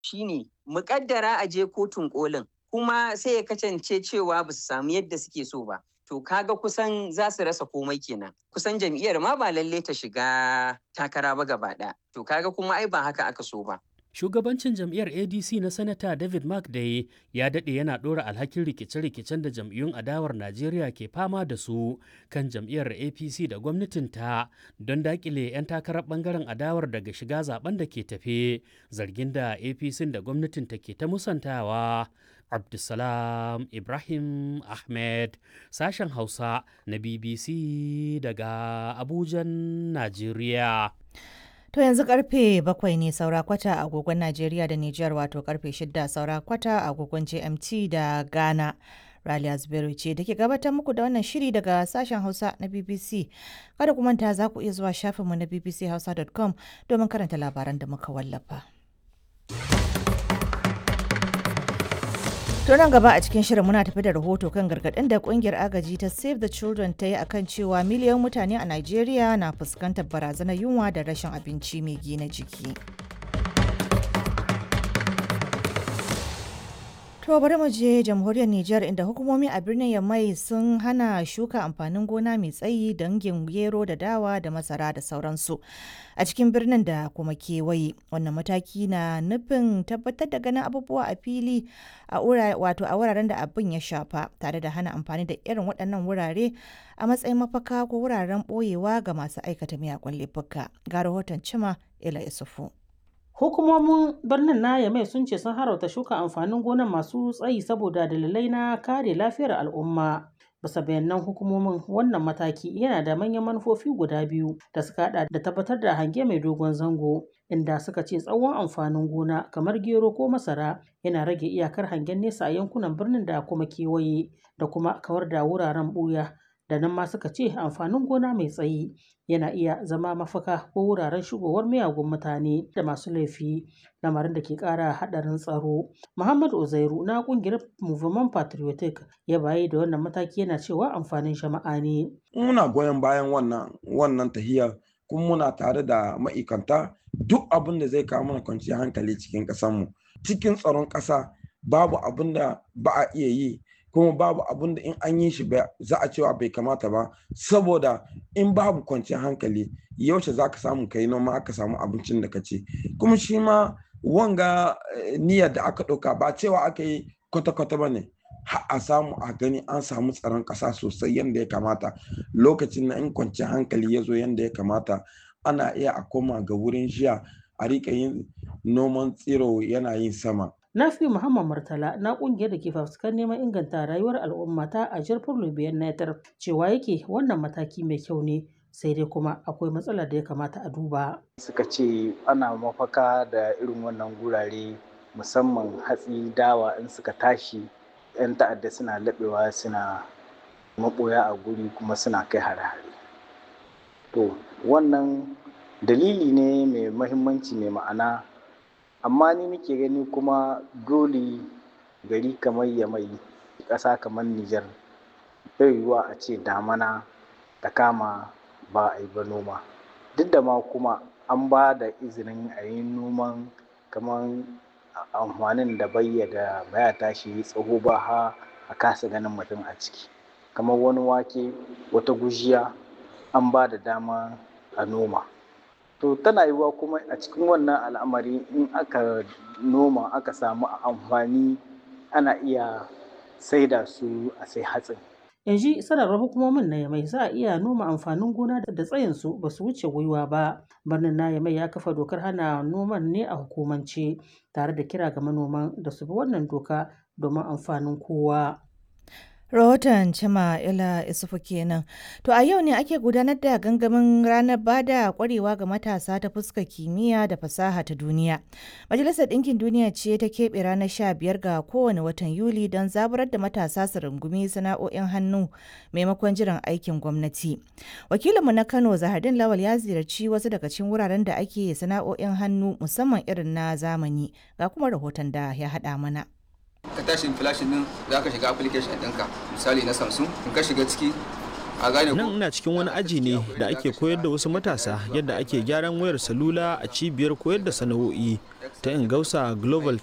shine muƙaddara a je kotun kolin kuma sai ya kasance cewa ba su samu yadda suke so ba. To kaga kusan za su rasa komai kenan. Kusan jam'iyyar ma ba lalle ta shiga takara ba gaba ɗaya. To kaga kuma ai ba haka aka so ba. Shugabancin jam'iyyar ADC na Sanata David McDay ya daɗe yana ɗora alhakin rikice-rikicen da jam'iyyun adawar Najeriya ke fama da su kan jam'iyyar APC da gwamnatinta don daƙile 'yan takarar ɓangaren adawar daga shiga zaben da ke tafe zargin da APC da gwamnatinta ke ta musantawa. Abdulsalam Ibrahim Ahmed sashen Hausa na BBC daga Abujan, Najeriya. To yanzu karfe bakwai ne saura kwata a agogon Najeriya da Nijar wato karfe shida saura kwata a agogon GMT da Ghana. Raliya Zubairu ce da ke gabatar muku da wannan shiri daga sashen Hausa na BBC. Kada ku manta za ku iya zuwa shafinmu na bbchausa.com domin karanta labaran da muka wallafa. To nan gaba a cikin shirin muna tafi da rahoto kan gargaɗin da kungiyar agaji ta Save the Children ta yi akan cewa miliyan mutane a Najeriya na fuskantar barazanar yunwa da rashin abinci mai gina jiki. To bari mu je jamhuriyar Nijar inda hukumomi a birnin Yamai sun hana shuka amfanin gona mai tsayi dangin gero da dawa da masara da sauransu a cikin birnin da kuma kewaye. Wannan mataki na nufin tabbatar da ganin abubuwa a fili a wato a wuraren da abin ya shafa tare da hana amfani da irin waɗannan wurare a matsayin mafaka ko wuraren ɓoyewa ga masu aikata miyagun laifuka. Ga rahoton Cima Ila Isufu. Hukumomin birnin na Yamai sun ce sun harauta shuka amfanin gonan masu tsayi saboda dalilai na kare lafiyar al'umma. Bisa bayanan hukumomin wannan mataki yana da manyan manufofi guda biyu da suka hada da tabbatar da hange mai dogon zango inda suka ce tsawon amfanin gona kamar gero ko masara yana rage iyakar hangen nesa a yankunan birnin da kuma kewaye da kuma kawar da wuraren buya da nan ma suka ce amfanin gona mai tsayi yana iya zama mafaka ko wuraren shigowar miyagun mutane da masu laifi lamarin da ke kara hadarin tsaro muhammad uzairu na kungiyar movement patriotic ya bayi da wannan mataki yana cewa amfanin jama'a ne muna goyon bayan wannan wannan tahiyar kuma muna tare da ma'aikanta duk abin da zai kawo mana kwanciyar hankali cikin ƙasarmu cikin tsaron ƙasa babu abin da ba a iya yi kuma babu abin da in an yi shi za a cewa bai kamata ba saboda in babu kwanciyar hankali yaushe za ka samu kai noma aka samu abincin da ka ci kuma shi ma wanga niyyar da aka ɗauka ba cewa aka yi kwata-kwata ba ne a samu a gani an samu tsaron ƙasa sosai yadda ya kamata lokacin na in kwanciyar hankali ya zo yadda ya kamata ana iya a koma ga wurin jiya a riƙa yin noman tsiro yana yin sama Nafi Muhammad Murtala na kungiyar da ke fafutukar neman inganta rayuwar al'umma ta a jirfin Lubiyan Netar cewa yake wannan mataki mai kyau ne sai dai kuma akwai matsalar da ya kamata a duba. Suka ce ana mafaka da irin wannan gurare musamman hatsi dawa in suka tashi 'yan ta'adda suna laɓewa suna maɓoya a guri kuma suna kai hare-hare. To wannan dalili ne mai mahimmanci mai ma'ana amma ni nake gani kuma dole gari kamar yamai ƙasa kamar Nijar bai yiwuwa a ce damana ta kama ba a yi ba noma duk da ma kuma an ba da izinin a yi noman kamar amfanin da bayya da baya tashi tsaho ba ha a kasa ganin mutum a ciki kamar wani wake wata gujiya an ba da dama a noma to tana yiwuwa kuma a cikin wannan al'amari in aka noma aka samu amfani ana iya saida su a sai hatsin yanzu sanarwar hukumomin na yamai za a iya noma amfanin gona da tsayin su ba su wuce gwiwa ba birnin na yamai ya kafa dokar hana noman ne a hukumance tare da kira ga manoman da su bi wannan doka domin amfanin kowa rahoton cima ila isufu kenan to a yau ne ake gudanar da gangamin ranar bada kwarewa ga matasa ta fuskar kimiyya da fasaha ta duniya majalisar ɗinkin duniya ce ta keɓe ranar sha biyar ga kowane watan yuli don zaburar da matasa su rungumi sana'o'in hannu maimakon jiran aikin gwamnati wakilinmu na kano zahardin lawal ya ziyarci wasu daga cikin wuraren da ake sana'o'in hannu musamman irin na zamani ga kuma rahoton da ya haɗa mana ka tashi flashin din za ka shiga application ɗinka misali na samsung in ka shiga ciki nan ina cikin wani aji ne da ake koyar da wasu matasa yadda ake gyaran wayar salula a cibiyar koyar da sana'o'i ta ingausa global